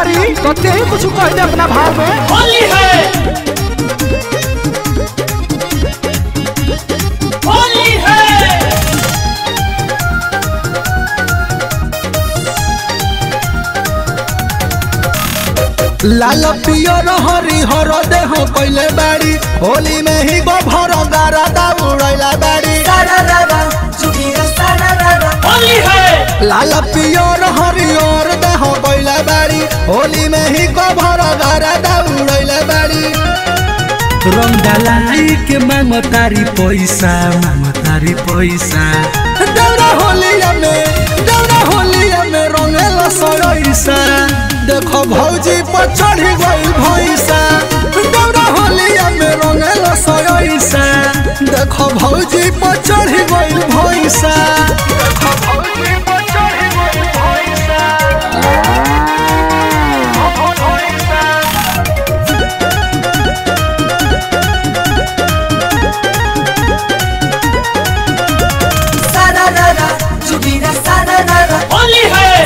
तारी तो ते ही कुछ कह दे अपना भाव में होली है होली है लाल पियर हरी हर देह पहले बाड़ी होली में ही गो भर गारा दा उड़ैला बाड़ी होली है लाल पियर हरियर देह पहले बाड़ी होली में ही गो भर गारा दा उड़ैला बाड़ी रंग डालाई के मांग तारी पैसा मांग तारी पैसा दौड़ा होलिया में दौड़ा होलिया में रंगेला सरैसा देखो भौजी पर चढ़ी गई भैसा दौड़ा होलिया में रंगेला सरैसा देखो भौजी पर चढ़ी गई भैसा देखो भौजी पर चढ़ी गई भैसा होली है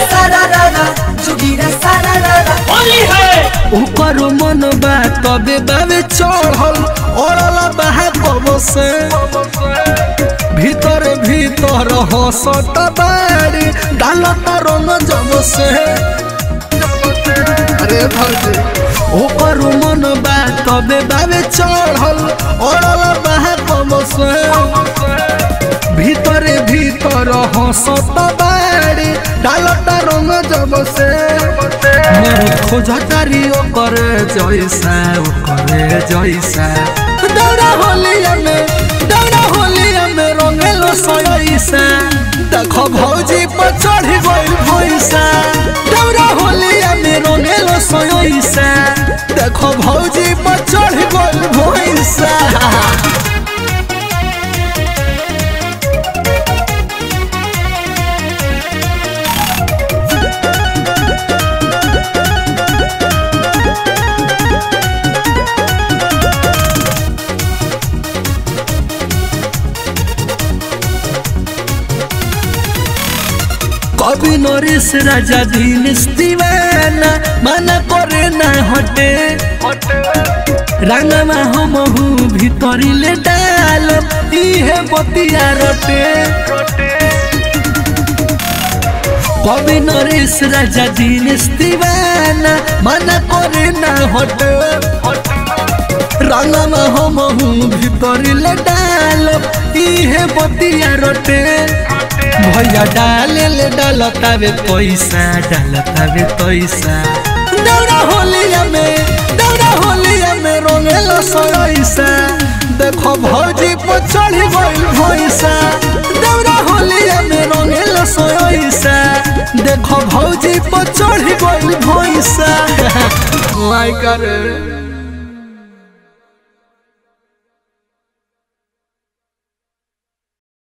होली है ऊपर मन बा तबे बावे चढ़ल ओरला बाहे कबो से भीतर भीतर हंसत बाड़ी डालत रंग जब से अरे भौजी ऊपर मन बा तबे बावे चढ़ल ओरल बाहे कबो से भीतर भीतर हंसत बाड़ी डालत रंग जब से मोर खोज तारी ओकर जैसा ओकर जैसा दौड़ा होलिया में दौड़ा होलिया में रंगेलो सयसा देखो भौजी पर चढ़ी गइल भैसा दौड़ा होलिया में रंगेलो सयसा देखो भौजी पर चढ़ी गइल भैसा कवि नरेश राजा दीनेश दीवाना माना करे ना हटे रंगमा हम हूँ भीतरिले डाल इहे बतिया रटे कवि नरेश राजा दीनेश दीवाना माना करे ना हटे रंगमा हम हूँ भीतरिले डाल इहे बतिया रटे भैया डाले ले डालतावे पैसा डालतावे पैसा दौड़ा होलिया में दौड़ा होलिया में रंगेलो सयसा देखो भौजी पर चढ़ी गइल भैसा दौड़ा होलिया में रंगेलो सयसा देखो भौजी पर चढ़ी गइल भैसा माय करे